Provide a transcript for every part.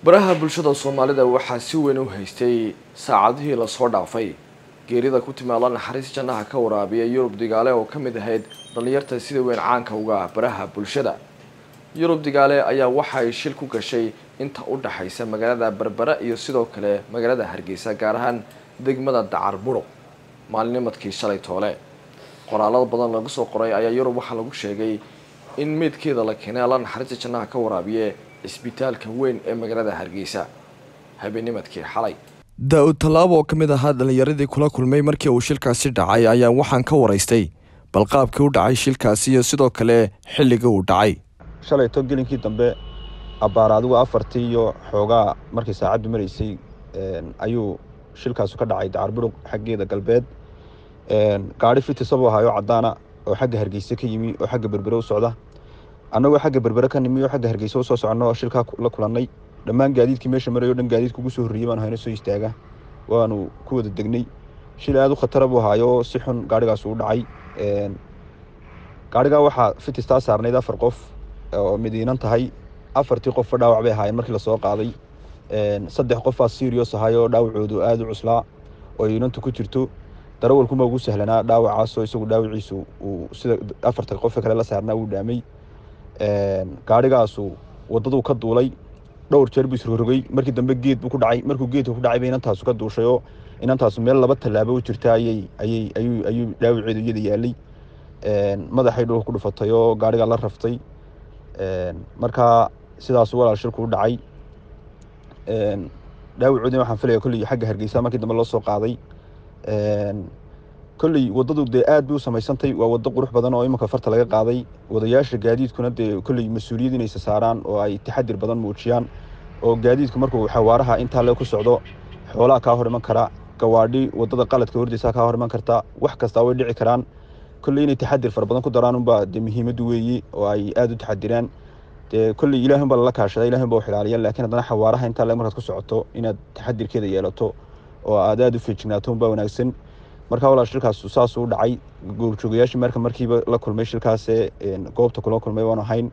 baraha bulshada soomaalida waxaa si weyn u haystay saacadihii lasoo dhaafay geerida ku timaada naxariis jannaha ka waraabiya yurub digaale oo ka mid ahayd dhallinyarta sida weyn caanka uga ah baraha bulshada yurub digaale ayaa waxa ay shil ku gashay inta u dhaxaysa magaalada berbera iyo sidoo kale magaalada hargeysa gaar ahaan degmada dacar buruq maalinimadkii shalay toole qoraalada badan lagu soo qoray ayaa yurub waxaa lagu sheegay in meydkeeda la keenay alla naxariista jannaha ka waraabiye cisbitaalka weyn ee magaalada hargeysa habeenimadkii xalay daa-ud tallaabo oo ka mid ahaa dhallinyaradii kula kulmay markii uu shilkaasi dhacay ayaa waxaan ka waraystay balqaabkii u dhacay shilkaasi iyo sidoo kale xilligii uu dhacay shalayto gelinkii dambe abbaar adigu afartii iyo xoogaa markii saacaddu maraysay ayuu shilkaasu ka dhacay dacarburuq xaggeeda galbeed gaari fitisabuu ahaayo caddaana oo xagga hargeyse ka yimi oo xagga berbere u socda annagoo xagga berbere ka nimi oo xagga hargeyse usoo soconno oo shilkaa la kulannay dhammaan gaadiidkii meesha marayo dhan gaadiidka ugu soo horreeyey baanu hayno soo istaaga waanu ku wada degnay shil aada u khatara buu ahaayo si xun gaarigaas uu dhacay gaarigaa waxaa fitistaa saarnayd afar qof oo midiinan tahay afartii qofba dhaawac bay ahaayeen markii lasoo qaaday saddex qofaa serios ahayoo dhaawacoodu aada u cuslaa oo iinantu ku jirto darawalkuma ugu sahlanaa dhaawacaasoo isagu dhaawaciisu uu sida afarta qofe kale la saarnaa uu dhaamay gaarigaasu waddaduu ka duulay dhowr jeer buu isrorogay markii dambe geed buu ku dhacay markuu geedka ku dhacay ba inantaasu ka duushay oo inantaasu meel laba tallaabo u jirta ayay ayay ayuu ayuu dhaawaceedu iyada yaalay madaxay dhulka ku dhufatay oo gaarigaa la raftay markaa sidaasu walaal shilku u dhacay dhaawacoodina waxaan filaya kolley xagga hargeysa markii dambe loo soo qaaday kolley waddadu dee aad bay u samaysantay waa waddo qurux badan oo imanka farta laga qaaday wadayaasha gaadiidkuna dee kolley mas-uuliyad inaysa saaraan oo ay taxadir badan muujiyaan oo gaadiidku markuu xawaaraha intaa le ku socdo xoolaha kaa hor iman kara gawaadhi waddada qaladka hordeysa kaa hor iman karta wax kastaa way dhici karaan kolley inay taxadir fara badan ku daraan unbaa dee muhiimaddu weeye oo ay aada u taxadiraan dee kolley ilahi unbaa lala kaashada ilahi unbaa u xilaaliya laakiin haddana xawaaraha intaa le markaad ku socoto inaad taxadirkeeda yeelato oo aad aada u feejignaato unbaa wanaagsan markaa walaal shilkaas saasuu dhacay goobjoogayaashii marka markiiba la kulmay shilkaasee goobta kula kulmay waanu ahayn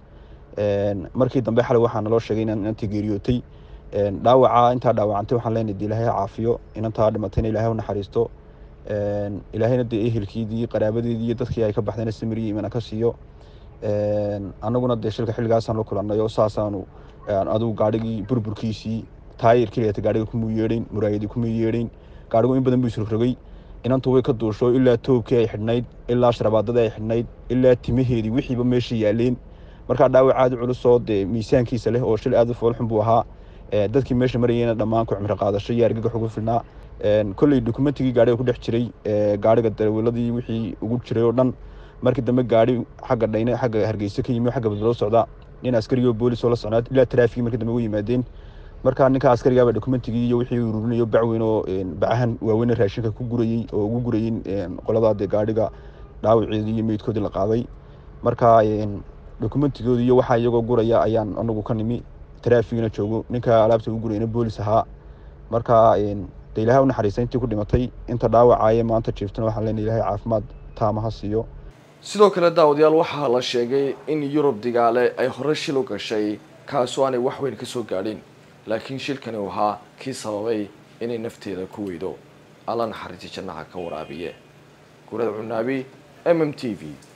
markii dambe xalay waxaa naloo sheegay inaan inantii geeriyootay dhaawaca intaa dhaawacantay waxaan leenahay de ilaahay ha caafiyo inantaa dhimatayna ilaahay u naxariisto ilaahayna dee ehelkiidii qaraabadeedii iyo dadkii ay ka baxdayna samiriyo imana ka siiyo annaguna dee shilka xilligaasaan la kulannay oo saasaanu adigu gaadhigii burburkiisii taayir keliyata gaadhiga kumuu yeedhayn muraayadii kumuu yeedhayn gaadhigu in badan buu isrogrogay inantu way ka duusho ilaa toobkii ay xidhnayd ilaa sharabaadadii ay xidhnayd ilaa timaheedii wixiiba meesha yaaleen markaa dhaawac aada u culusoo dee miisaankiisa leh oo shil aada u foolxun buu ahaa dadkii meesha marayeyna dhammaan ku cimro qaadasho iyo argagax ugu filnaa kolley dokumentigii gaadhiga ku dhex jiray gaadhiga darawalladii wixii ugu jiray oo dhan markii dambe gaadhi xagga dhayne xagga hargeysa ka yimi xagga badbaloo socda nin askarigoo boolis oo la socnaa ilaa taraafigii markii dambe ugu yimaadeen markaa ninka askarigaaba dokumentigii iyo wixii ururinayo bacweyn oo bacahan waaweyne raashinka ku gurayey oo ugu gurayey qoladaa dee gaadhiga dhaawaceedii iyo meydkoodii la qaaday markaa dokumentigoodii iyo waxaa iyagoo guraya ayaan anagu ka nimi taraafigina joogo ninka alaabta ugu gurayna boolis ahaa markaa dee ilahay u naxariista intii ku dhimatay inta dhaawacaaye maanta jiiftana waxaan leenahay ilahay caafimaad taamaha siiyo sidoo kale daawadayaal waxaa la sheegay in yurub digaale ay hore shil u gashay kaasoo aanay wax weyn ka soo gaadhin laakiin shilkani uu ahaa kii sababay inay nafteeda ku weydo alla naxariisi jannaha ka waraabiye gurada cunaabi m m t v